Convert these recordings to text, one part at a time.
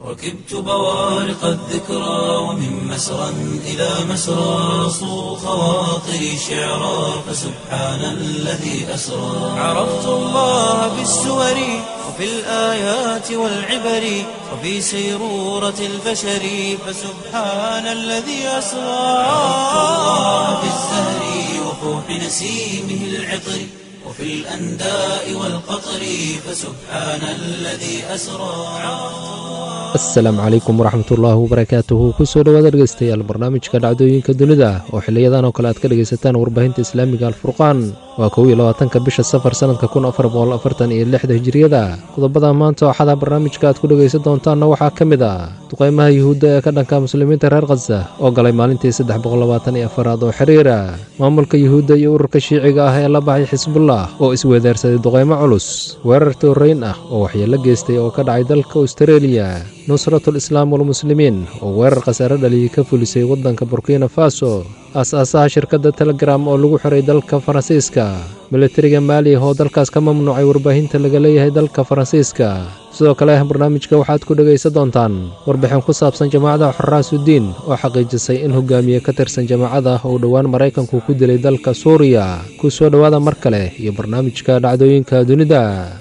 ركبت بوارق الذكرى ومن مسرى إلى مسرى صو خواطري شعرا فسبحان الذي أسرى عرفت الله بالسور وفي الآيات والعبر وفي سيرورة البشر فسبحان الذي أسرى عرفت الله بالزهر وفوح نسيمه العطر وفي الأنداء والقطر فسبحان الذي أسرى asalaamu calaykum waraxmatullaahi wabarakaatuhu kusoo dhowaada dhegeystayaal barnaamijka dhacdooyinka dunida oo xiliyadan oo kale aad ka dhegaysataan warbaahinta islaamiga alfurqaan waa kow iyo labaatanka bisha safar sannadka kun afar boqol afartan iyo lixda hijiriyada qodobada maanta ooxada barnaamijka aad ku dhegaysan doontaanna waxaa ka mid ah duqaymaha yuhuudda ee ka dhanka muslimiinta reer khaza oo galay maalintii saddex boqol labaatan iyo afaraad oo xiriira maamulka yuhuudda iyo ururka shiiciga ah ee la baxay xisbullah oo isweedaarsaday duqaymo culus weerar tooreyn ah oo waxyeelo geystay oo ka dhacay dalka austareeliya nusratul islaam walmuslimiin oo weerar khasaare dhaliyay ka fulisay waddanka burkina faso aas-aasaha shirkadda telegram oo lagu xiray dalka faransiiska militariga maaliya oo dalkaas ka mamnuucay warbaahinta laga leeyahay dalka faransiiska sidoo kale barnaamijka waxaad ku dhegaysan doontaan warbixin ku saabsan jamaacada xorraasudiin oo xaqiijisay in hogaamiye ka tirsan jamaacada uu dhowaan maraykanku ku dilay dalka suuriya ku soo dhowaada mar kale iyo barnaamijka dhacdooyinka dunida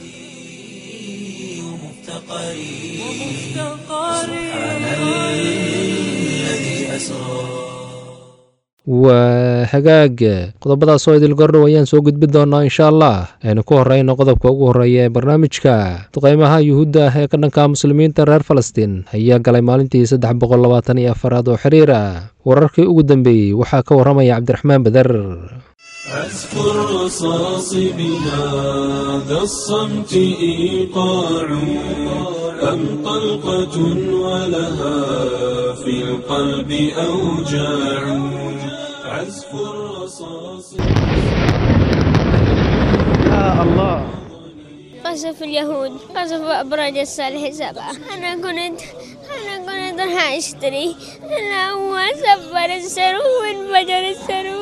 waa hagaag qodobadaas oo idil gordhow ayaan soo gudbin doonaa insha allah aynu ku horeyno qodobka ugu horreeya ee barnaamijka duqaymaha yuhuudda ah ee ka dhanka muslimiinta reer falastiin ayaa galay maalintii saddex boqol labaatan iyo afaraad oo xiriir ah wararkii ugu dambeeyey waxaa ka warramaya cabdiraxmaan beder عزف الرصاص بهذا الصمت إيقاع أم طلقة ولها في القلب أوجاع عزف الرصاص قصف اليهود قصف أبراج الصالح سبعة أنا كنت أنا كنت راح أشتري أنا هو سفر السرو وانفجر السرو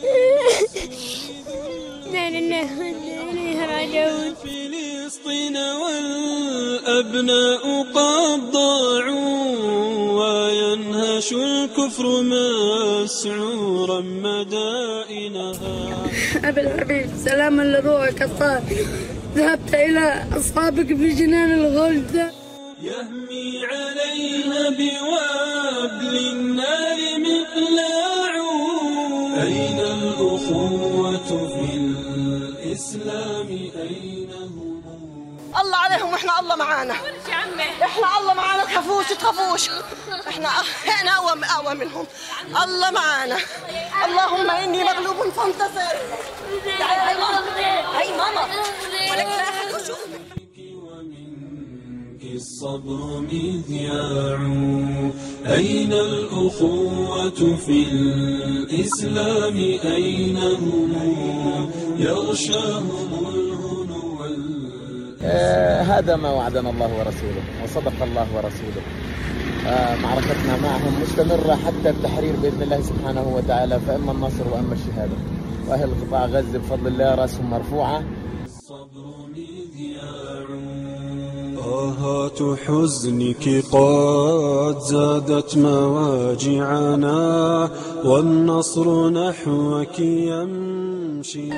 لا لله وإنا إليه راجعون فلسطين والأبناء قد ضاعوا وينهش الكفر مسعورا مدائنها أبي الحبيب سلاما لروحك الطاهر ذهبت إلى أصحابك في جنان الغلد يهمي عليها بوابل النار مقلاع أين الأخوة في الإسلام أين هم الله عليهم واحنا الله معانا احنا الله معانا تخافوش تخافوش احنا احنا اقوى اقوى منهم الله معانا اللهم اني مغلوب فانتصر تعالي هاي ماما هاي ماما ولك لا أحد يشوفك. ومنك الصبر مذياع أين الأخوة في الإسلام أين هم يغشاهم الهنو وال- آه، هذا ما وعدنا الله ورسوله وصدق الله ورسوله آه، معركتنا معهم مستمرة حتى التحرير بإذن الله سبحانه وتعالى فإما النصر وإما الشهادة وأهل قطاع غزة بفضل الله رأسهم مرفوعة الصبر مذياع آهات حزنك قد زادت مواجعنا والنصر نحوك يمشي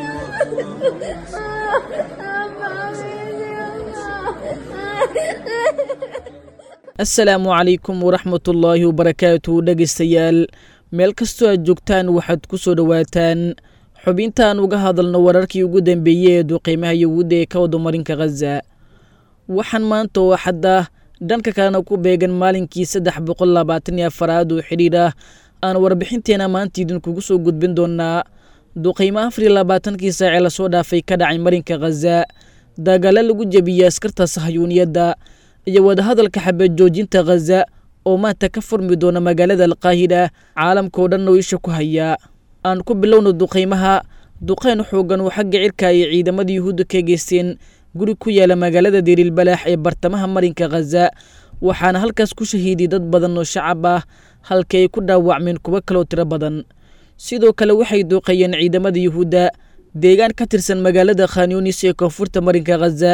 asalaamu calaykum waraxmatullaahi wabarakaatu dhegaystayaal meel kastoo aad joogtaan waxaad ku soo dhowaataan xubintaan uga hadalno wararkii ugu dambeeyey ee duqiimaha yuhuudda ee ka wadamarinka khaza waxaan maanta oo xadda dhanka kalena ku beegan maalinkii saddex boqol labaatan iyo afaraad oo xidhiir ah aan warbixinteena maanta idinkugu soo gudbin doonaa duqiimo afar iyo labaatankii saacee lasoo dhaafay ka dhacay marinka khaza dagaalo lagu jebiyey askarta sahayuuniyadda iyo wadahadalka xabeed joojinta khaza oo maanta ka furmi doona magaalada alqaahida caalamkao dhan oo isha ku haya aan ku bilowno duqaymaha duqayn xoogan oo xagga cirka ay ciidamada yuhuudda ka geysteen guri ku yaala magaalada dirilbalaax ee bartamaha marinka khaza waxaana halkaas ku shahiiday dad badan oo shacab ah halka ay ku dhaawacmeen kuwo kaloo tiro badan sidoo kale waxay duuqeeyeen ciidamada yuhuudda deegaan ka tirsan magaalada khanyunis ee koonfurta marinka khaza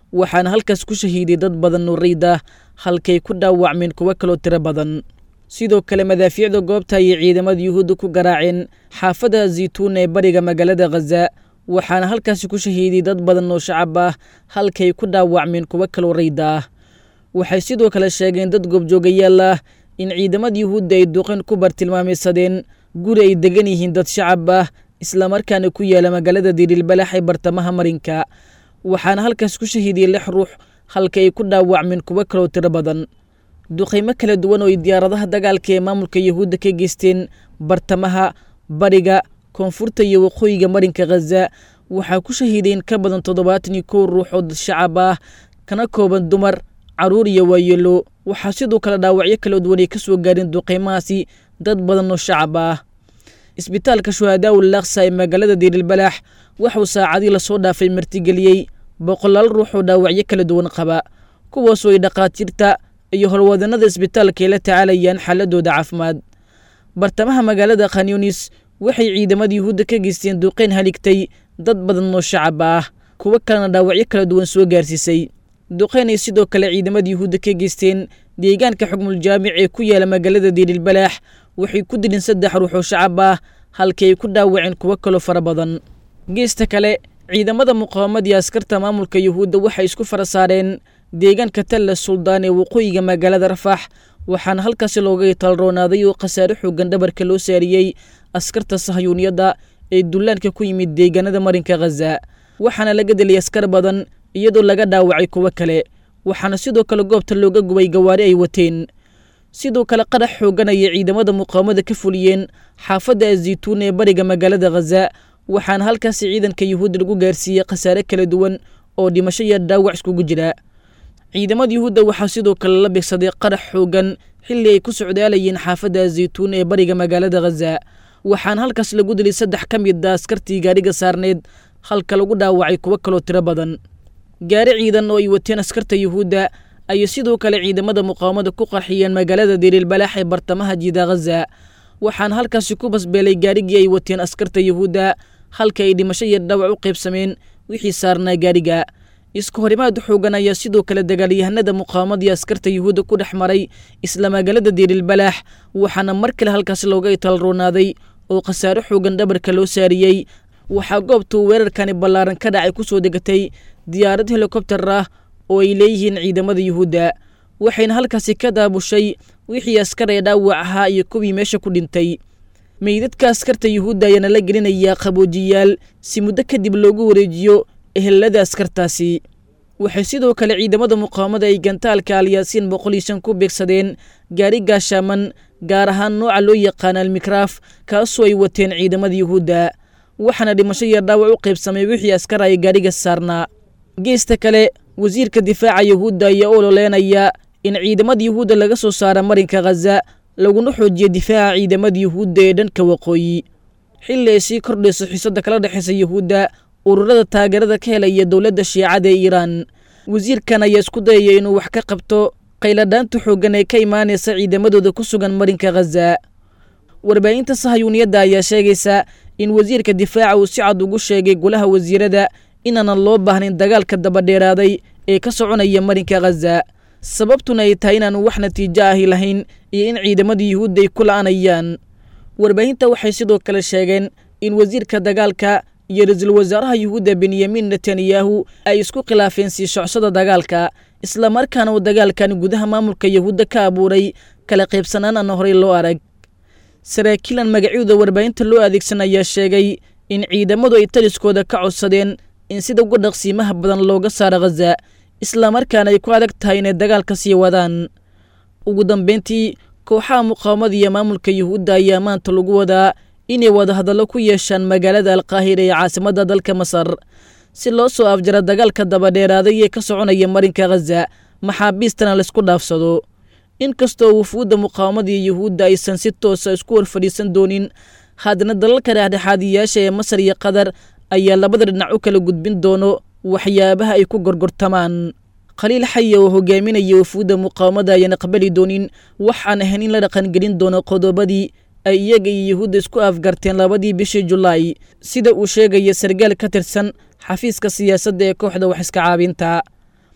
waxaana halkaas ku shahiiday dad badan oo riid ah halkay ku dhaawacmeen kuwo kaloo tiro badan sidoo kale madaafiicda goobta ayay ciidamada yuhuudda ku garaaceen xaafadda zaytuun ee bariga magaalada khaza waxaana halkaasi ku shahiiday dad badan oo shacab ah halkay ku dhaawacmeen kuwo kaloo rayda ah waxay sidoo kale sheegeen dad goobjoogayaal ah in ciidamada yuhuudda ay duqeen ku bartilmaamaysadeen guri ay degan yihiin dad shacab ah islamarkaana ku yaala magaalada dirilbalax ee bartamaha marinka waxaana halkaas ku shahiidiyey lix ruux halka ay ku dhaawacmeen kuwo kaloo tiro badan duqaymo kala duwan oo ay diyaaradaha dagaalka ee maamulka yuhuudda ka geysteen bartamaha bariga koonfurta iyo waqooyiga marinka khaza waxaa ku shahiiday in ka badan toddobaatan iyo kow ruux oo dad shacab ah kana kooban dumar carruur iyo waayeelo waxaa sidoo kale dhaawacyo kala duwan ay ka soo gaareen duqaymahaasi dad badan oo shacab ah isbitaalka shuhadaa ul laksa ee magaalada diirilbalaax waxuu saacadii lasoo dhaafay martigeliyey boqolaal ruux oo dhaawacyo kala duwan qaba kuwaasoo ay dhakhaatiirta iyo howlwadanada isbitaalka ay la tacaalayaan xaaladooda caafimaad bartamaha magaalada khanyunis waxay ciidamada yuhuudda ka geysteen duqeyn haligtay dad badan oo shacab ah kuwo kalena dhaawacyo kala duwan soo gaarsiisay duqeyn ay sidoo kale ciidamada yuhuudda ka geysteen deegaanka xukmul jaamic ee ku yaala magaalada diirilbalaax waxay ku dileen saddex ruux oo shacab ah halkii ay ku dhaawaceen kuwo kaloo fara badan geesta kale ciidamada muqaawamada iyo askarta maamulka yuhuudda waxay isku fara saareen deegaanka talla suldaan ee waqooyiga magaalada rafax waxaana halkaasi looga talroonaaday oo khasaare xoogan dhabarka loo saariyey askarta sahyuuniyadda ee dullaanka ku yimid deegaanada marinka khaza waxaana laga deliyay askar badan iyadoo laga dhaawacay kuwo kale waxaana sidoo kale goobta looga gubay gawaari ay wateen sidoo kale qarax xoogan ayay ciidamada muqaawamada ka fuliyeen xaafadda azaytuun ee bariga magaalada khaza waxaana halkaasi ciidanka yuhuudda lagu gaarsiiyey khasaare kala duwan oo dhimasho iyo dhaawac iskugu jira ciidamada yuhuudda waxaa sidoo kale la bigsaday qarax xoogan xilli ay ku socdaalayeen xaafadda azaytuun ee bariga magaalada khaza waxaana halkaas lagu dilay saddex ka mid a askartii gaadhiga saarneed halka lagu dhaawacay kuwo kaloo tiro badan gaari ciidan oo ay wateen askarta yuhuudda ayay sidoo kale ciidamada muqaawamada ku qarxiyeen magaalada dirilbalaax ee bartamaha jiida khaza waxaana halkaasi ku basbeelay gaarigii ay wateen askarta yuhuudda halka ay dhimasho iyo dhawac u qaybsameen wixii saarnaa gaariga isku horimaad xoogan ayaa sidoo kale dagaalyahanada muqaawamada iyo askarta yuhuudda ku dhex maray isla magaalada diirilbalaax waxaana mar kale halkaasi looga italroonaaday oo khasaare xoogan dhabarka loo saariyey waxaa goobtuu weerarkani ballaaran ka dhacay ku soo degatay diyaarad helikobtar ah oo ay leeyihiin ciidamada yuhuudda waxayna halkaasi ka daabushay wixii askar ee dhaawac ahaa iyo kuwii meesha ku dhintay meydadka askarta yuhuudda ayaana la gelinayaa qaboojiyaal si muddo kadib loogu wareejiyo ehelada askartaasi waxay sidoo kale ciidamada muqaawamada ay gantaalka alyaasiin boqol iyo shan ku beegsadeen gaari gaashaaman gaar ahaan nooca loo yaqaana almikraaf kaasoo ay wateen ciidamada yuhuudda waxaana dhimasho iyo dhaawac u qaybsamay wixii askar ay gaadhiga saarnaa geesta kale wasiirka difaaca yuhuudda ayaa u ololeynaya in ciidamada yuhuudda laga soo saara marinka khaza laguna xoojiyo difaaca ciidamada yuhuudda ee dhanka waqooyi xilli ay sii kordhayso xiisadda kala dhexaysa yuhuudda ururada taageerada ka helaya dowladda shiicada ee iiraan wasiirkan ayaa isku dayaya inuu wax ka qabto qayladhaanta xooggan ee ka imaanaysa ciidamadooda ku sugan marinka khaza warbaahinta sahayuuniyadda ayaa sheegaysa in wasiirka difaaca uu si cad ugu sheegay golaha wasiirada inaanan loo baahnayn dagaalka dabadheeraaday ee ka soconaya marinka khaza sababtuna ay tahay inaanu wax natiijo ahi lahayn iyo in ciidamada yuhuudda ay ku la'anayaan warbaahinta waxay sidoo kale sheegeen in wasiirka dagaalka iyo ra-iisul wasaaraha yuhuudda benyamin netanyahu ay isku khilaafeen sii socsada dagaalka islamarkaana uu dagaalkan gudaha maamulka yuhuudda ka abuuray kala qaybsanaan aan horey loo arag saraakiilan magacyada warbaahinta loo adeegsan ayaa sheegay in ciidamadu ay taliskooda ka codsadeen in sida uga dhaqsiimaha badan looga saaro khaza islamarkaana ay ku adag tahay inay dagaalka sii wadaan ugu dambeyntii kooxaha muqaawamada iyo maamulka yuhuudda ayaa maanta lagu wadaa inay wadahadallo ku yeeshaan magaalada alkaahira ee caasimadda dalka masar si loo soo afjara dagaalka dabadheeraaday ee ka soconaya marinka khaza maxaabiistana laysku dhaafsado inkastoo wufuudda muqaawamada iyo yuhuudda aysan si toosa isku hor fadhiisan doonin haddana dalalka dhexdhexaadiyaasha ee masar iyo qatar ayaa labada dhinac u kala gudbin doono waxyaabaha ay ku gorgortamaan khaliil xaya oo hogaaminaya wufuudda muqaawamada ayaan aqbali doonin wax aan ahayn in la dhaqangelin doono qodobadii ay iyaga iyo yuhuudda isku afgarteen labadii bishii julaay sida uu sheegaya sargaal ka tirsan xafiiska siyaasadda ee kooxda wax iska caabinta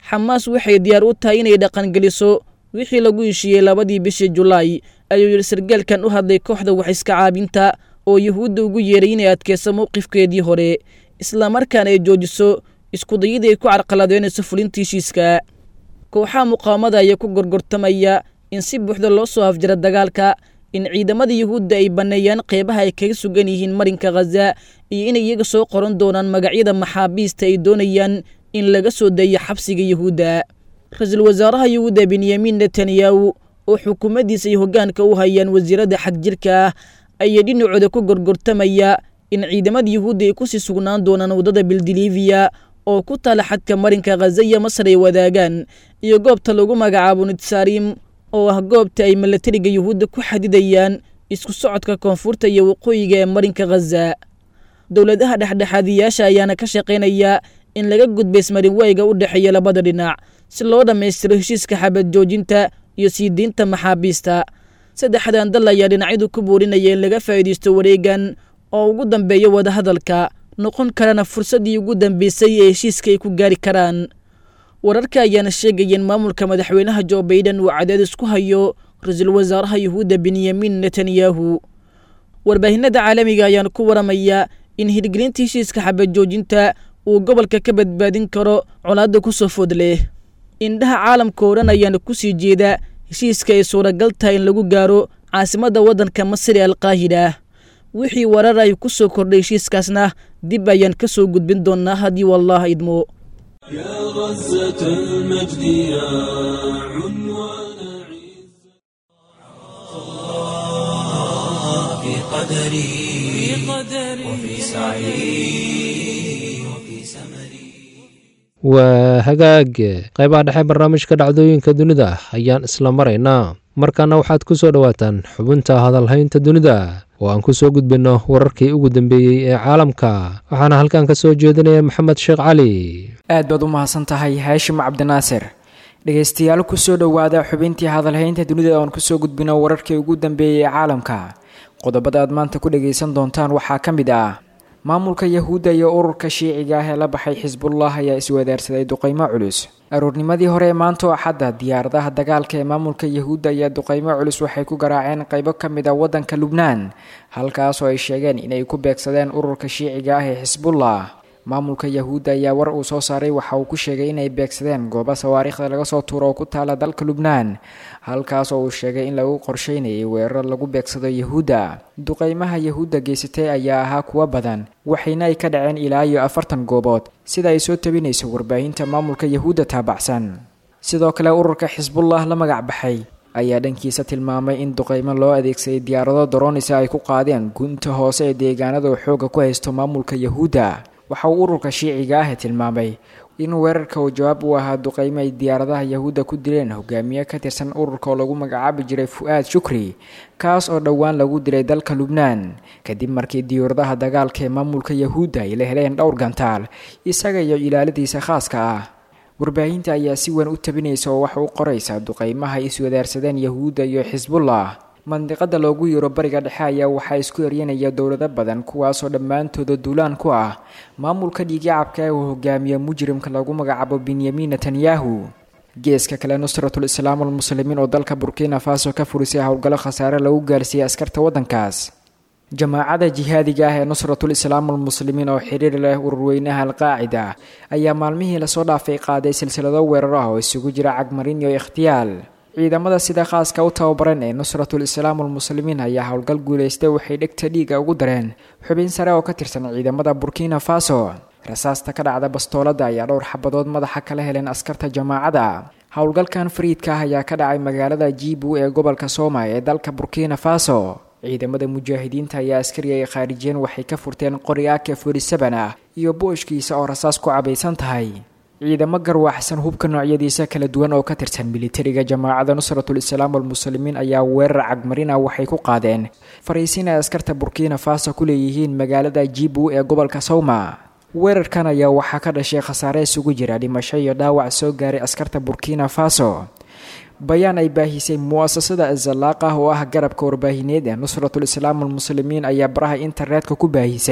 xamaas waxay diyaar u tahay inay dhaqangeliso wixii lagu heshiiyey labadii bishii julaay ayuu yidhi sargaalkan u hadlay kooxda wax iska caabinta oo yuhuudda ugu yeeray inay adkeyso mowqifkeedii hore islamarkaana ay joojiso iskudayadii ay ku carqaladeynayso fulinta heshiiska kooxaha muqaawamada ayaa ku gorgortamaya in si buuxda loo soo afjira dagaalka in ciidamada yuhuudda ay banneeyaan qeybaha ay kaga sugan yihiin marinka khaza iyo inay iyaga soo qoran doonaan magacyada maxaabiista ay doonayaan in laga soo daeyo xabsiga yuhuudda ra-iisul wasaaraha yuhuudda benyamin netanyahu oo xukuumaddiisa iyo hoggaanka u hayaan wasiiradda xagjirka ah ayaa dhinacooda ku gorgortamaya in ciidamada yuhuudda ay kusii sugnaan doonaan waddada bildiliviya oo ku taala xadka marinka khaza iyo masar ay wadaagaan iyo goobta lagu magacaabo nitsaarim oo ah goobta ay milatariga yuhuudda ku xadidayaan isku socodka koonfurta iyo waqooyiga ee marinka khaza dowladaha dhexdhexaadiyaasha ayaana ka shaqaynaya in laga gudbay ismarinwayga u dhexeeya labada dhinac si loo dhammaystiro heshiiska xabad joojinta iyo sii diinta maxaabiista saddexdan dal ayaa dhinacyadu ku boorinaya in laga faa'iidaysto wareegan oo ugu dambeeya wadahadalka noqon karana fursaddii ugu dambeysay ee heshiiska ay ku gaari karaan wararka ayaana sheegaya in maamulka madaxweynaha jo baiden uu cadaadis ku hayo ra-iisul wasaaraha yuhuudda benyamin netanyahu warbaahinada caalamiga ayaana ku waramaya in hirgelinta heshiiska xabad joojinta uu gobolka ka badbaadin karo colaadda ku soo food leh indhaha caalamka oo dhan ayaana ku sii jeeda heshiiska ay suuragal tahay in lagu gaaro caasimadda waddanka masri alqaahida wixii warar ay ku soo kordhay heshiiskaasna dib ayaan ka soo gudbin doonnaa haddii wallaah idmo يا غزة المجد يا عنوان في قدري وفي سعي وفي سمري waa hagaag qaybaha dhexe barnaamijka dhacdooyinka dunida ayaan isla maraynaa markaana waxaad ku soo dhowaataan xubinta hadalhaynta dunida oo aan ku soo gudbinno wararkii ugu dambeeyey ee caalamka waxaana halkan ka soo jeedinaya maxamed sheekh cali aad baad u mahadsan tahay haashim cabdinaasir dhegaystayaal kusoo dhowaada xubintii hadalhaynta dunida oon kusoo gudbino wararkii ugu dambeeyey ee caalamka qodobada aad maanta ku dhagaysan doontaan waxaa ka mid ah maamulka yahuudda iyo ururka shiiciga ah ee la baxay xisbullah ayaa iswadaarsaday duqeymo culus aroornimadii hore ee maanta oo axadda diyaaradaha dagaalka ee maamulka yahuudda ayaa duqeymo culus waxay ku garaaceen qaybo ka mid a waddanka lubnaan halkaas oo ay sheegeen inay ku beegsadeen ururka shiiciga ah ee xisbullah maamulka yahuudda ayaa war uu soo saaray waxa uu ku sheegay inay beegsadeen goobo sawaariikhda laga soo tuuro oo ku taala dalka lubnaan halkaas oo uu sheegay in lagu qorsheynayay weerar lagu beegsado yahuudda duqeymaha yahuudda geysatay ayaa ahaa kuwa badan waxayna ay ka dhaceen ilaa iyo afartan goobood sida ay soo tabinayso warbaahinta maamulka yahuudda taabacsan sidoo kale ururka xisbullah la magac baxay ayaa dhankiisa tilmaamay in duqeymo loo adeegsaday diyaarado daroonisa ay ku qaadeen gunta hoose ee deegaanada uu xooga ku haysto maamulka yahuudda waxa uu ururka shiiciga ah tilmaamay in weerarka uu jawaab u ahaa duqeymo ay diyaaradaha yahuudda ku dileen hogaamiye ka tirsan ururka oo lagu magacaabi jiray fu-aad shukri kaas oo dhowaan lagu dilay dalka lubnaan kadib markii diyaaradaha dagaalka ee maamulka yahuudda ay la heleen dhowr gantaal isaga iyo ilaaladiisa khaaska ah warbaahinta ayaa si weyn u tabinaysa oo waxa u qoraysa duqeymaha ay iswadaarsadeen yahuudda iyo xisbullah mandiqada loogu yeero bariga dhexe ayaa waxaa isku eryanaya dowlado badan kuwaasoo dhammaantooda duulaan ku ah maamulka dhiigyacabka ee uu hogaamiye mujrimka lagu magacaabo benyamin netanyahu geeska kale nusratul islaam almuslimiin oo dalka burkina faso ka furisay howlgallo khasaare lagu gaarsiiyey askarta waddankaas jamaacada jihaadiga ah ee nusratul islaam almuslimiin oo xiriir leh ururweynaha alqaacida ayaa maalmihii lasoo dhaafay qaaday silsilado weeraro ah oo isugu jira cagmarin iyo ikhtiyaal ciidamada sida khaaska u tababaran ee nusratul islaam almuslimiin ayaa howlgal guulaystay waxay dhegta dhiiga ugu dareen xubin sare oo ka tirsan ciidamada burkina faso rasaasta ka dhacda bastoolada ayaa dhowr xabadood madaxa kala heleen askarta jamaacada howlgalkan fariidka ah ayaa ka dhacay magaalada jibu ee gobolka sooma ee dalka burkina faso ciidamada mujaahidiinta ayaa askari ay khaarijiyeen waxay ka furteen qori ake forisaban ah iyo booshkiisa oo rasaas ku cabaysan tahay ciidamo garwaxsan hubka noocyadiisa kala duwan oo ka tirsan militariga jamaacada nusratul islaam almuslimiin ayaa weerar cagmarina waxay ku qaadeen fariisin ay askarta burkina faso ku leeyihiin magaalada jibu ee gobolka sawma weerarkan ayaa waxaa ka dhashay khasaare isugu jira dhimasho iyo dhaawac soo gaaray askarta burkina faso bayaan ay baahisay mu'asasada azalaaq ah oo ah garabka warbaahineed ee nusratul islaam almuslimiin ayaa baraha internetka ku baahisay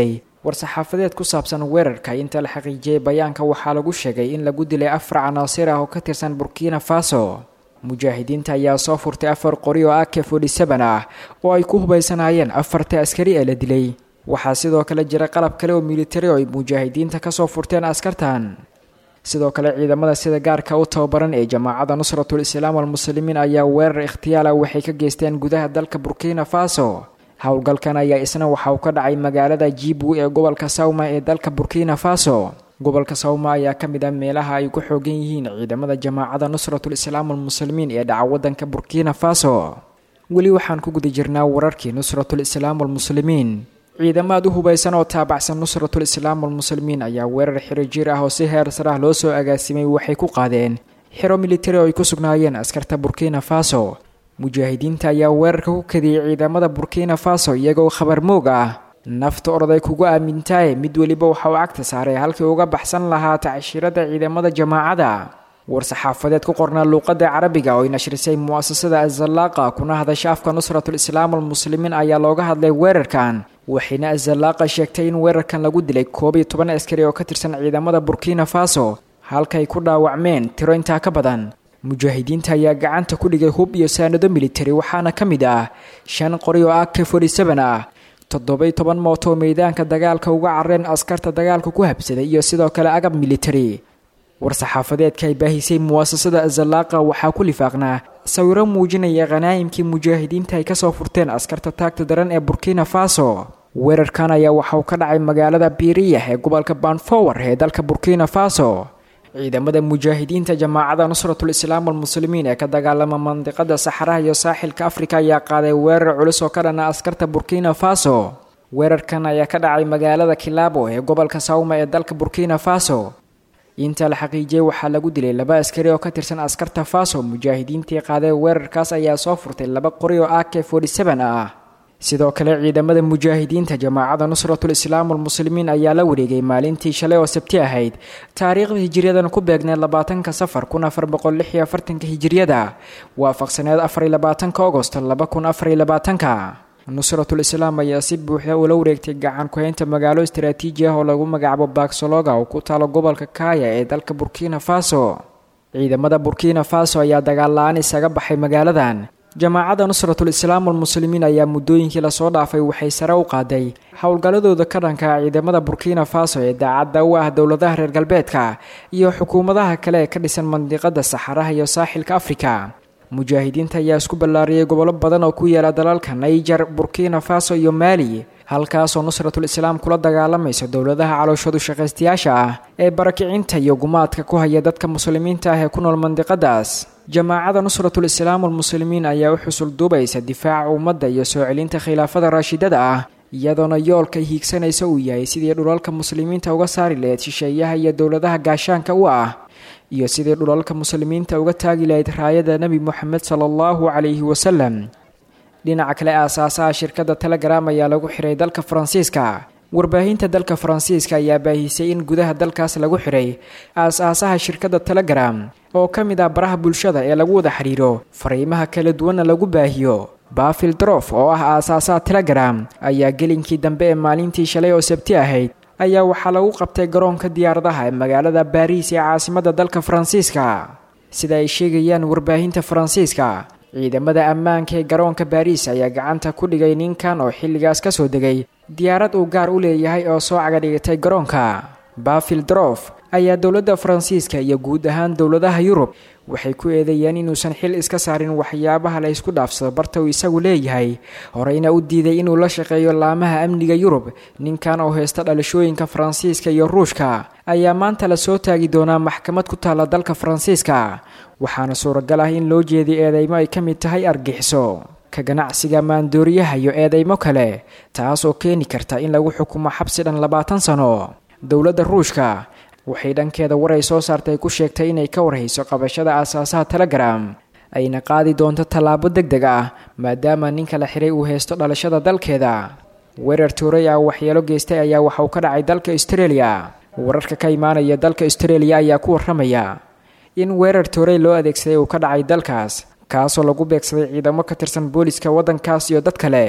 war-saxaafadeed ku saabsan weerarka inta la xaqiijiyey bayaanka waxaa lagu sheegay in lagu dilay afar canaasir ah oo ka tirsan burkina faso mujaahidiinta ayaa soo furtay afar qori oo ak forty-seven ah oo ay ku hubaysanaayeen afarta askari ee la dilay waxaa sidoo kale jira qalab kale oo militari oo ay mujaahidiinta kasoo furteen askartan sidoo kale ciidamada sida gaarka u tababaran ee jamaacadda nusratul islaam walmuslimiin ayaa weerar ikhtiyaala waxay ka geysteen gudaha dalka burkina faso howlgalkan ayaa isna waxa uu ka dhacay magaalada jibu ee gobolka sawma ee dalka burkina faso gobolka sawma ayaa ka mid ah meelaha ay ku xoogan yihiin ciidamada jamaacadda nusratul islaam walmuslimiin ee dhaca wadanka burkina faso weli waxaan ku guda jirnaa wararkii nusratul islaam walmuslimiin ciidamaad u hubaysan oo taabacsan nusratul islaam walmuslimiin ayaa weerar xiro jir ah oo si heer sarah loo soo agaasimay waxay ku qaadeen xero militari oo ay ku sugnaayeen askarta burkina faso mujaahidiinta ayaa weerarka ku kadiyey ciidamada burkina faso iyagoo khabar moog ah nafta orday kugu aamintaaye mid weliba waxa uu cagta saaray halkii uga baxsan lahaa tacshirada ciidamada jamaacada war-saxaafadeed ku qornaa luuqada carabiga oo ay nashrisay mu'asasada azallaaqa kuna hadasha afka nusratul islaam walmuslimiin ayaa looga hadlay weerarkan waxayna azallaaqa sheegtay in weerarkan lagu dilay koob iyo toban askari oo ka tirsan ciidamada burkina faso halkay ku dhaawacmeen tiro intaa ka badan mujaahidiinta ayaa gacanta ku dhigay hub iyo saanado militari waxaana ka mid ah shan qori oo ak forty-seven ah toddoba-iyo toban mooto oo meydaanka dagaalka uga carreen askarta dagaalka ku habsaday iyo sidoo kale agab militari war-saxaafadeedka ay baahisay muwaasasada azallaaqa waxaa ku lifaaqnaa sawiro muujinaya khanaayimkii mujaahidiinta ay kasoo furteen askarta taagta daran ee burkina faso weerarkan ayaa waxa uu ka dhacay magaalada biiriyah ee gobolka banfower ee dalka burkina faso ciidamada mujaahidiinta jamaacada nusratul islaam walmuslimiin ee ka dagaalama mandiqada saxaraha iyo saaxilka afrika ayaa qaaday weerar culus oo ka dhana askarta burkina faso weerarkan ayaa ka dhacay magaalada kilaabo ee gobolka sawma ee dalka burkina faso inta la xaqiijiyey waxaa lagu dilay laba askari oo ka tirsan askarta faso mujaahidiintii qaaday weerarkaas ayaa soo furtay laba qori oo ak forty-seven ah sidoo kale ciidamada mujaahidiinta jamaacada nusratul islaam walmuslimiin ayaa la wareegay maalintii shalay oo sabti ahayd taariikhda hijiriyadan ku beegneed labaatanka safar kun afar boqol lix iyo afartanka hijiriyada waafaqsaneed afariyo labaatanka agost laba kun afariyo labaatanka nusratul islaam ayaa si buuxda ula wareegtay gacan ku-haynta magaalo istaraatiiji ah oo lagu magacaabo baksologa oo ku taalo gobolka kaaya ee dalka burkina faso ciidamada burkina faso ayaa dagaal la-aan isaga baxay magaaladan jamaacadda nusratul islaam walmuslimiin ayaa muddooyinkii lasoo dhaafay waxay sare u qaaday howlgalladooda ka dhanka ciidamada burkina faso ee daacadda u ah dowladaha reer galbeedka iyo xukuumadaha kale ee ka dhisan mandiqada saxaraha iyo saaxilka afrika mujaahidiinta ayaa isku ballaariyay gobollo badan oo ku yaala dalalka naiger burkina faso iyo maali halkaasoo nusratul islaam kula dagaalamaysa dowladaha calooshoodu shaqaystayaasha ah ee barakicinta iyo gumaadka ku haya dadka muslimiinta ah ee ku nool mandiqadaas jamaacada nusratul islaam walmuslimiin ayaa u xusul duubaysa difaaca ummadda iyo soo celinta khilaafada raashidada ah iyadoona yoolka hiigsanaysa uu yahay sidii dhulalka muslimiinta uga saari lahayd shisheeyaha iyo dowladaha gaashaanka u ah iyo sidii dhulalka muslimiinta uga taagi lahayd raayada nebi moxamed sala allahu calayhi wasalam dhinaca kale aasaasaha shirkadda telegram ayaa lagu xiray dalka faransiiska warbaahinta dalka faransiiska ayaa baahisay in gudaha dalkaas lagu xiray aas-aasaha shirkadda telegram oo ka mid ah baraha bulshada ee lagu wada xidhiiro fariimaha kala duwanna lagu baahiyo bafil drof oo ah aasaasaha telegram ayaa gelinkii dambe ee maalintii shalay oo sabti ahayd ayaa waxaa lagu qabtay garoonka diyaaradaha ee magaalada baariis ee caasimadda dalka faransiiska sida ay sheegayaan warbaahinta faransiiska ciidamada ammaanka ee garoonka baariis ayaa gacanta ku dhigay ninkan oo xilligaas ka soo degay diyaarad uu gaar u leeyahay oo soo cagadhigatay garoonka bafil drof ayaa dowladda faransiiska iyo guud ahaan dowladaha yurub waxay ku eedeeyeen inuusan xil iska saarin waxyaabaha la ysku dhaafsado barta uu isagu leeyahay horeyna u diiday inuu la shaqeeyo laamaha amniga yurub ninkan oo heysta dhalashooyinka faransiiska iyo ruushka ayaa maanta la soo taagi doonaa maxkamad ku taalla dalka faransiiska waxaana suuragal ah in loo jeediy eedeymo ay ka mid tahay argixiso ka ganacsiga maandooriyaha iyo eedeymo kale taas oo keeni karta in lagu xukumo xabsi dhan labaatan sano dowladda ruushka waxay dhankeeda war ay soo saartay ku sheegtay inay ka warhayso qabashada aasaasaha telegram ayna qaadi doonto tallaabo deg deg ah maadaama ninka la xiray uu heysto dhalashada dalkeeda weerar tuuray ah waxyeelo geystay ayaa waxa uu ka dhacay dalka australia wararka ka imaanaya dalka australia ayaa ku warramaya in weerar tuuray loo adeegsaday uu ka dhacay dalkaas kaasoo lagu beegsaday ciidamo ka tirsan booliska waddankaas iyo dad kale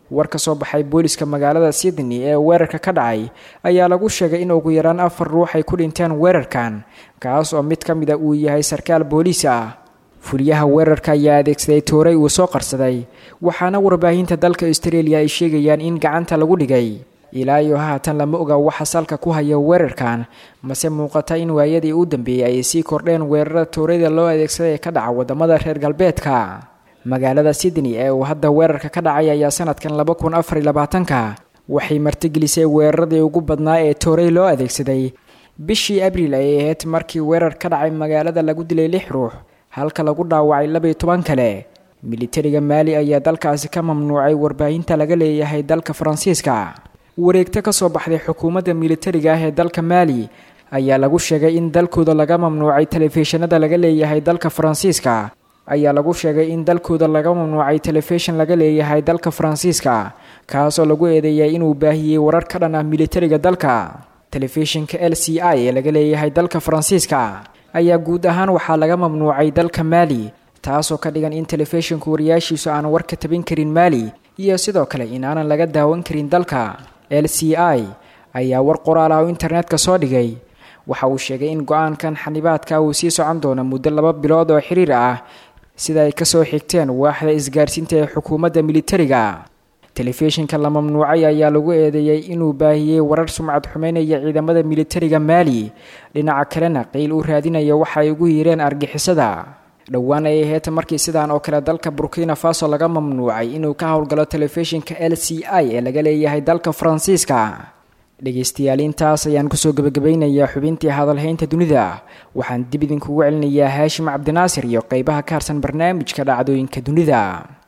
war ka soo baxay booliska magaalada sydney ee weerarka ka dhacay ayaa lagu sheegay in ugu yaraan afar ruux ay ku dhinteen weerarkan kaas oo mid ka mid a uu yahay sarkaal booliis ah fuliyaha weerarka ayaa adeegsaday tooray uu soo qarsaday waxaana warbaahinta dalka australia ay sheegayaan in gacanta lagu dhigay ilaa iyo haatan lama oga waxa salka ku haya weerarkan mase muuqata in waayadii u dambeeyey ay sii kordheen weerarada toorayda loo adeegsaday ee ka dhaca wadamada reer galbeedka magaalada sydney ee uu hadda weerarka ka dhacay ayaa sanadkan laba kun afar iyo labaatanka waxay martigelisay weeraradii ugu badnaa ee tooray loo adeegsaday bishii abriil ayay ahayd markii weerar ka dhacay magaalada lagu dilay lix ruux halka lagu dhaawacay labaiyo toban kale militariga maali ayaa dalkaasi ka mamnuucay warbaahinta laga leeyahay dalka faransiiska wareegto ka soo baxday xukuumadda militariga ah ee dalka maali ayaa lagu sheegay in dalkooda laga mamnuucay telefishinada laga leeyahay dalka faransiiska ayaa lagu sheegay in dalkooda laga mamnuucay telefishin laga leeyahay dalka faransiiska kaasoo lagu eedeeyay inuu baahiyey warar ka dhan ah militariga dalka telefishinka l c i ee laga leeyahay dalka faransiiska ayaa guud ahaan waxaa laga mamnuucay dalka maali taasoo ka dhigan in telefishinku wariyaashiisu aan war ka tabin karin maali iyo sidoo kale in aanan laga daawan karin dalka l c i ayaa war qoraal ah oo internetka soo dhigay waxa uu sheegay in go-aankan xanibaadka uu sii socon doono muddo laba bilood oo xiriir ah sida ay kasoo xigteen waaxda isgaarsiinta ee xukuumadda militariga telefishinka la mamnuucay ayaa lagu eedeeyey inuu baahiyey warar sumcad xumeynaya ciidamada militariga maali dhinaca kalena qiil u raadinaya waxa ay ugu yiireen argixisada dhowaan ay ahayd markii sidaan oo kale dalka burkina faso laga mamnuucay inuu ka howlgalo telefishinka l c i ee laga leeyahay dalka faransiiska dhegaystayaal intaas ayaan kusoo gebagabaynayaa xubintii hadalhaynta dunida waxaan dib idinkugu celinayaa haashim cabdinaasir iyo qeybaha ka harsan barnaamijka dhacdooyinka dunida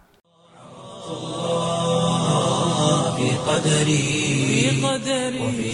في قدري وفي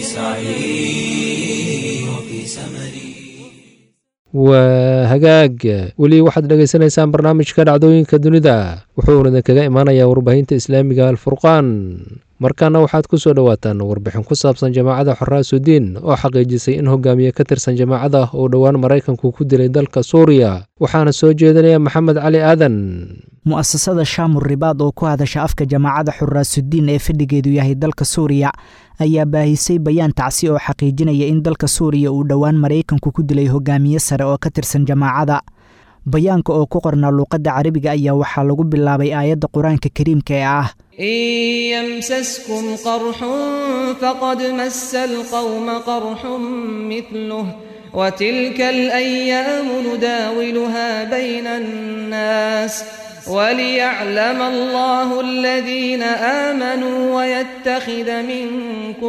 سعي وفي سمري waa hagaag weli waxaad dhegaysanaysaan barnaamijka dhacdooyinka dunida wuxuuna idinkaga imaanayaa warbaahinta islaamiga alfurqaan markaana waxaad ku soo dhowaataan warbixin ku saabsan jamaacada xoraasudiin oo xaqiijisay in hogaamiye ka tirsan jamaacada uu dhowaan maraykanku ku dilay dalka suuriya waxaana soo jeedinaya maxamed cali aadan mu'asasada shaamur ribaad oo ku hadasha afka jamaacada xuraasudiin ee fadhigeedu yahay dalka suuriya ayaa baahisay bayaan tacsi oo xaqiijinaya in dalka suuriya uu dhowaan maraykanku ku dilay hogaamiye sare oo ka tirsan jamaacada bayaanka oo ku qornaa luuqadda carabiga ayaa waxaa lagu bilaabay aayadda qur-aanka kariimka ee ah إن يمسسكم قرح فقد مس القوم قرح مثله وتلك الأيام نداولها بين الناس وليعلم الله الذين آمنوا ويتخذ منكم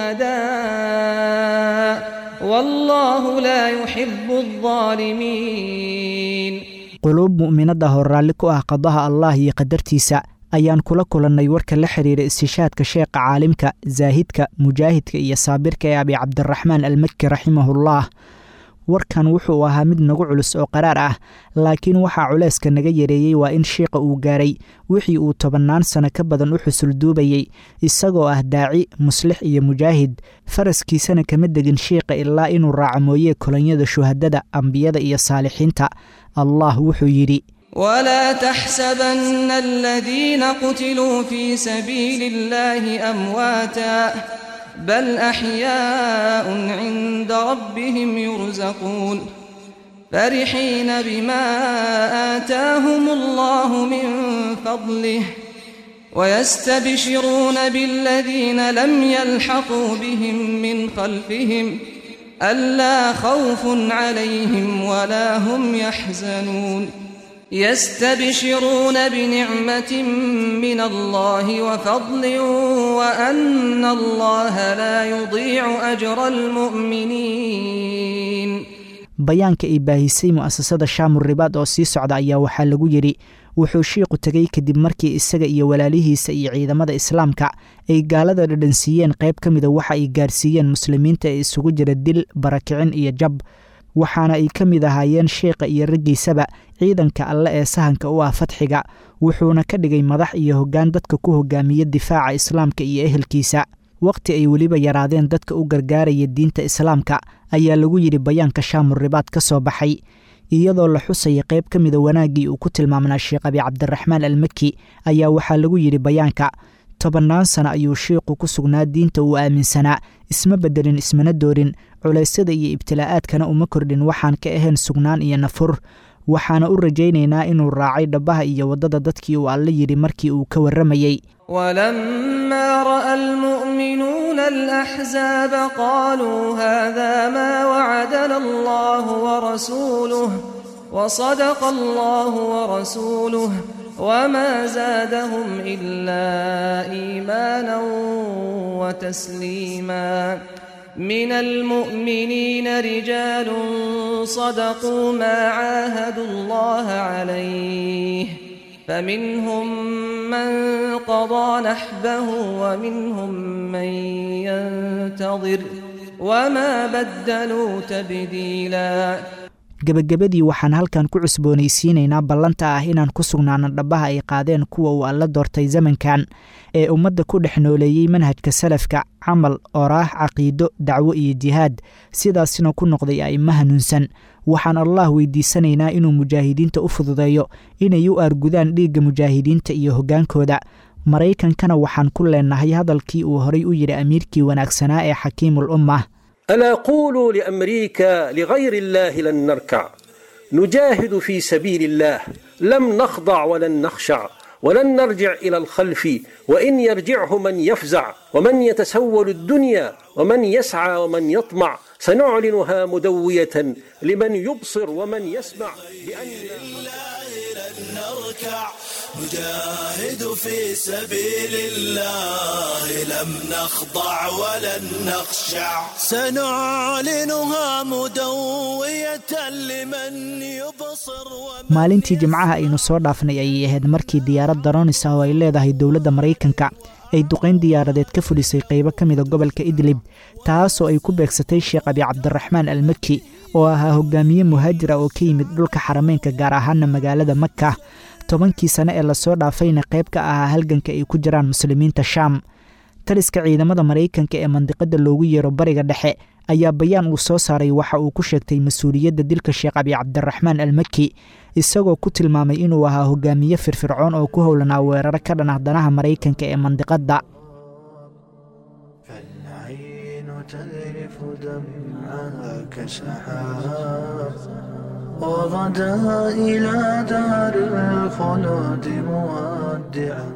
شهداء والله لا يحب الظالمين quluub mu'minada hor raalli ku ah qadaha allah iyo qadartiisa ayaan kula kulannay warka la xiriira istishaadka sheekha caalimka zaahidka mujaahidka iyo saabirka ee abi cabdiraxmaan almakki raximahullah warkan wuxuu ahaa mid nagu culus oo qaraar ah laakiin waxaa culayska naga yareeyey waa in shiiqa uu gaaray wixii uu tobannaan sano ka badan u xusul duubayey isagoo ah daaci muslix iyo mujaahid faraskiisana kama degin shiiqa ilaa inuu raaco mooyee kolonyada shuhadada ambiyada iyo saalixiinta allah wuxuu yidhi ولا تحسبن الذين قتلوا في سبيل الله أمواتا بل أحياء عند ربهم يرزقون فرحين بما آتاهم الله من فضله ويستبشرون بالذين لم يلحقوا بهم من خلفهم ألا خوف عليهم ولا هم يحزنون يستبشرون بنعمة من الله وفضل وأن الله لا يضيع أجر المؤمنين bayaanka ay baahisay mu'asasada shaamur ribaad oo sii socda ayaa waxaa lagu yidhi wuxuu shiiqu tegey kadib markii isaga iyo walaalihiisa iyo ciidamada islaamka ay gaalada dhadhansiiyeen qayb ka mida waxa ay gaarsiiyeen muslimiinta ee isugu jira dil barakicin iyo jab waxaana ay ka mid ahaayeen sheikha iyo raggiisaba ciidanka alle ee sahanka u ah fatxiga wuxuuna ka dhigay madax iyo hoggaan dadka ku hogaamiya difaaca islaamka iyo ehelkiisa wakhti ay weliba yaraadeen dadka u gargaaraya diinta islaamka ayaa lagu yidhi bayaanka shaamur ribaad ka soo baxay iyadoo la xusaya qayb ka mida wanaaggii uu ku tilmaamnaa sheekh abi cabdiraxmaan almaki ayaa waxaa lagu yidhi bayaanka tobannaan sano ayuu shiiqu ku sugnaa diinta uu aaminsanaa isma beddelin ismana doorin culaysyada iyo ibtilaa'aadkana uma kordhin waxaan ka ahayn sugnaan iyo nafur waxaana u rajaynaynaa inuu raacay dhabbaha iyo waddada dadkii uu alle yidhi markii uu ka warramayey ولما راى المؤمنون الاحزاب قالوا هذا ما وعدنا الله ورسوله وصدق الله ورسوله وما زادهم الا ايمانا وتسليما من المؤمنين رجال صدقوا ما عاهدوا الله عليه فمنهم من قضى نحبه ومنهم من ينتظر وما بدلوا تبديلا gebagabadii waxaan halkan ku cusboonaysiinaynaa ballanta ah inaan ku sugnaano dhabbaha ay qaadeen kuwa uu alla doortay zamankan ee ummadda ku dhex nooleeyey manhajka salafka camal oraah caqiido dacwo iyo jihaad sidaasina ku noqday a'immo hanuunsan waxaan allah weydiisanaynaa inuu mujaahidiinta u fududeeyo inay u aargudaan dhiigga mujaahidiinta iyo hoggaankooda maraykankana waxaan ku leenahay hadalkii uu horay u yidhi amiirkii wanaagsanaa ee xakiimul ummah ألا قولوا لأمريكا لغير الله لن نركع نجاهد في سبيل الله لم نخضع ولن نخشع ولن نرجع إلى الخلف وإن يرجعه من يفزع ومن يتسول الدنيا ومن يسعى ومن يطمع سنعلنها مدوية لمن يبصر ومن يسمع بأن نركع نجاهد في سبيل الله لم نخضع ولن نخشع سنعلنها مدوية لمن يبصر maalintii jimcaha aynu soo dhaafnay ayay ahayd markii diyaarad daronis ah oo ay leedahay dowladda maraykanka ay duqayn diyaaradeed ka fudhisay qaybo ka mida gobolka idlib taasoo ay ku beegsatay sheekh abi cabdiraxmaan almaki oo ahaa hogaamiye muhaajir ah oo ka yimid dhulka xarameynka gaar ahaana magaalada maka tobankii sane ee lasoo dhaafayna qayb ka ahaa halganka ay ku jiraan muslimiinta shaam taliska ciidamada maraykanka ee mandiqada loogu yeero bariga dhexe ayaa bayaan uu soo saaray waxa uu ku sheegtay mas-uuliyadda dilka sheekh abi cabdiraxmaan almaki isagoo ku tilmaamay inuu ahaa hogaamiye firfircoon oo ku howlanaa weeraro ka dhan ah danaha maraykanka ee mandiqadda وغدا إلى دار الخلود مودعا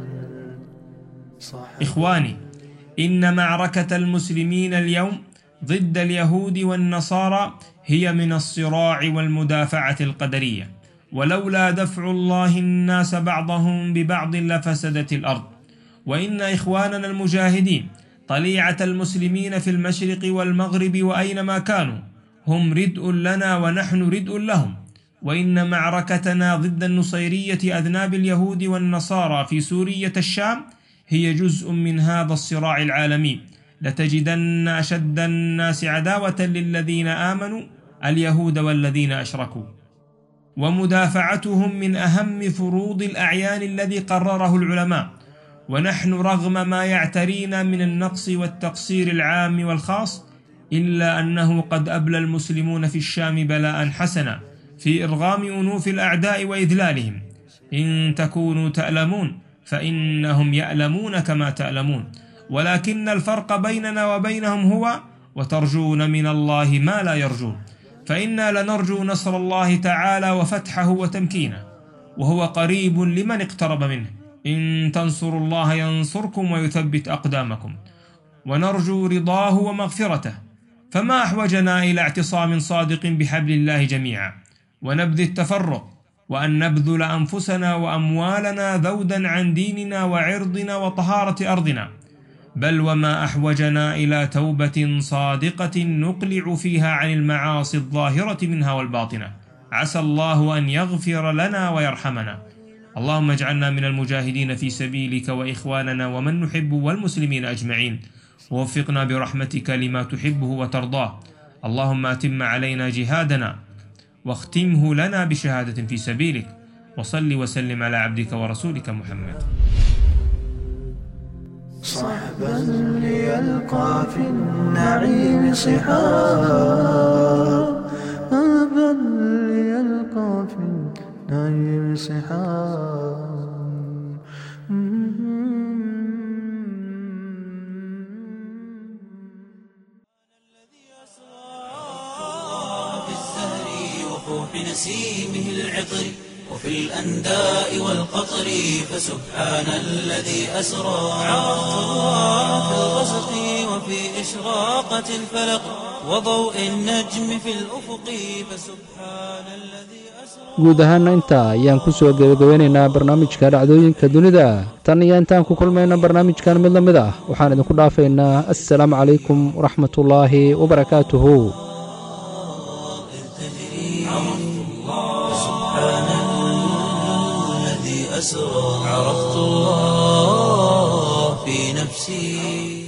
إخواني إن معركة المسلمين اليوم ضد اليهود والنصارى هي من الصراع والمدافعة القدرية ولولا دفع الله الناس بعضهم ببعض لفسدت الأرض وإن إخواننا المجاهدين طليعة المسلمين في المشرق والمغرب وأينما كانوا هم ردء لنا ونحن ردء لهم وإن معركتنا ضد النصيرية أذناب اليهود والنصارى في سورية الشام هي جزء من هذا الصراع العالمي لتجدن أشد الناس عداوة للذين آمنوا اليهود والذين أشركوا ومدافعتهم من أهم فروض الأعيان الذي قرره العلماء ونحن رغم ما يعترينا من النقص والتقصير العام والخاص إلا أنه قد أبلى المسلمون في الشام بلاء حسنا في إرغام أنوف الأعداء وإذلالهم إن تكونوا تألمون فإنهم يألمون كما تألمون ولكن الفرق بيننا وبينهم هو وترجون من الله ما لا يرجون فإنا لنرجو نصر الله تعالى وفتحه وتمكينه وهو قريب لمن اقترب منه إن تنصروا الله ينصركم ويثبت أقدامكم ونرجو رضاه ومغفرته فما أحوجنا إلى اعتصام صادق بحبل الله جميعا ونبذ التفرق وأن نبذل أنفسنا وأموالنا ذودا عن ديننا وعرضنا وطهارة أرضنا بل وما أحوجنا إلى توبة صادقة نقلع فيها عن المعاصي الظاهرة منها والباطنة عسى الله أن يغفر لنا ويرحمنا اللهم اجعلنا من المجاهدين في سبيلك وإخواننا ومن نحب والمسلمين أجمعين ووفقنا برحمتك لما تحبه وترضاه اللهم أتم علينا جهادنا واختمه لنا بشهادة في سبيلك وصل وسلم على عبدك ورسولك محمد صحبا ليلقى في النعيم صحاب أبا ليلقى في النعيم صحاب نسيمه العطر وفي الأنداء والقطر فسبحان الذي أسرى عرفت الله في الغسق وفي إشراقة الفلق وضوء النجم في الأفق فسبحان الذي guud ahaana intaa ayaan ku soo gebagabeynaynaa barnaamijka dhacdooyinka dunida tan iyo intaan ku kulmayna barnaamijkan mid la mid ah waxaan idinku dhaafaynaa assalaamu calaykum waraxmatullaahi wabarakaatuhu الذي أسرى عرفت الله في نفسي